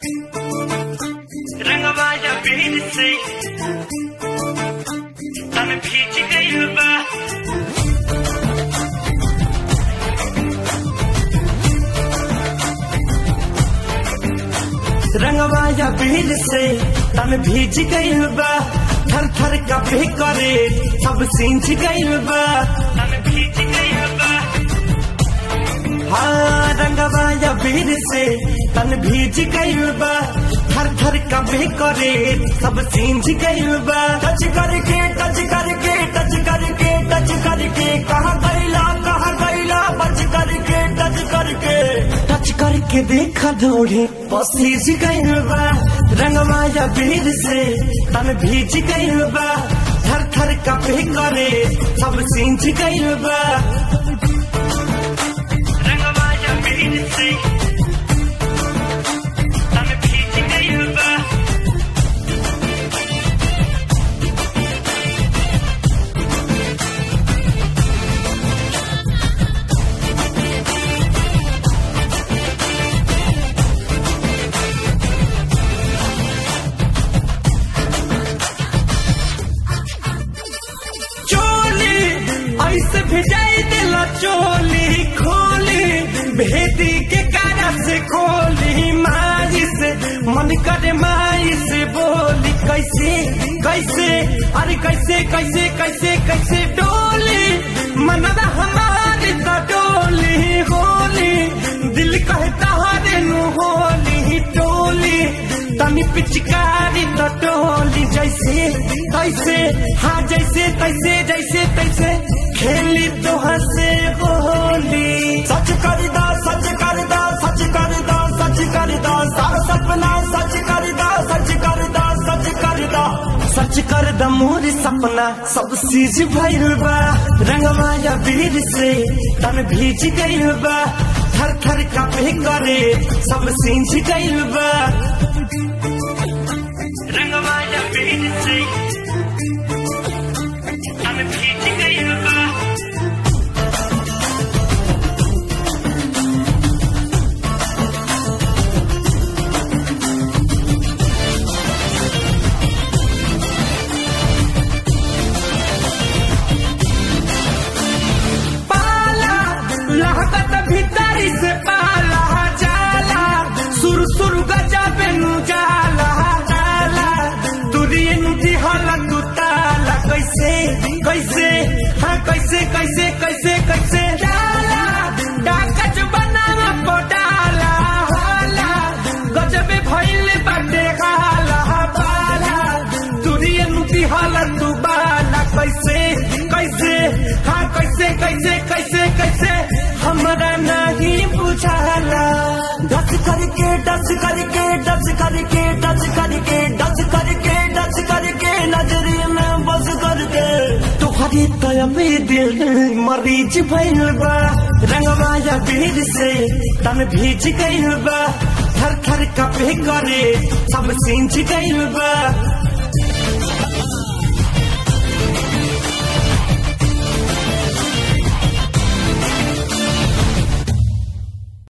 रंगवाया भीड़ से तन भीज गइल बा रंगवाया भीड़ से तन भीज गइल बा थर थर कभी करे सब सींच गइल बा तन भीज गइल बा हाँ रंगवाया भीड़ से तन भीज गइल बा थर थर कभी करे सब सींच गइल बा टच करके टच करके टच करके टच करके कहा गइला कहा गइला बच करके टच करके टच करके देखा दौड़े पसीज गइल बा रंगवाया भीड़ से तन भीज गइल बा थर थर कभी करे सब सींच गइल बा रंगवाया भीड़ से तन भीज गइल बा चोली ऐसे भिजाई दिला चोली खोली भेदी के कारा से खोली माई से मन करे माई से बोली कैसे कैसे अरे कैसे कैसे कैसे कैसे डोली मनदा हमारी तो डोली होली दिल कहता हरे नु होली टोली तनी पिचकारी तो टोली जैसे तैसे हाँ जैसे तैसे जैसे तैसे खेली तो हंसे होली सच कर दो सच कर दो सच कर दो सच कर दो सारा सपना सच कर दो सच कर दो सच कर दो सच कर द मोर सपना सब चीज भइल बा रंगमाया वीर से तन भीज गइल बा थर थर कपे करे सब सींच गइल बा रंगवाया भीड़ से तन भीज गइल बा पाला लहकत भीतरी से पाला जाला सुर सुर गजबे नु जाला जाला तुरिए नु दिहला तू ताला कैसे कैसे हाँ कैसे कैसे कैसे कैसे जाला डाकच बनावा पोडाला हाला गजबे भइल बाटे हाला बाला तुरिए नु दिहला तू बाला कैसे कैसे हाँ कैसे कैसे कैसे कैसे हमरा नहीं बुझाला डस करके डस करके डस करके डस करके डस करके डस करके नजरी में बस करके तुम्हारी तयबे दिल मरीज भइल बा रंगवाया भीड़ से तन भीज गइल बा थर थर कपे करे सब सींच गइल बा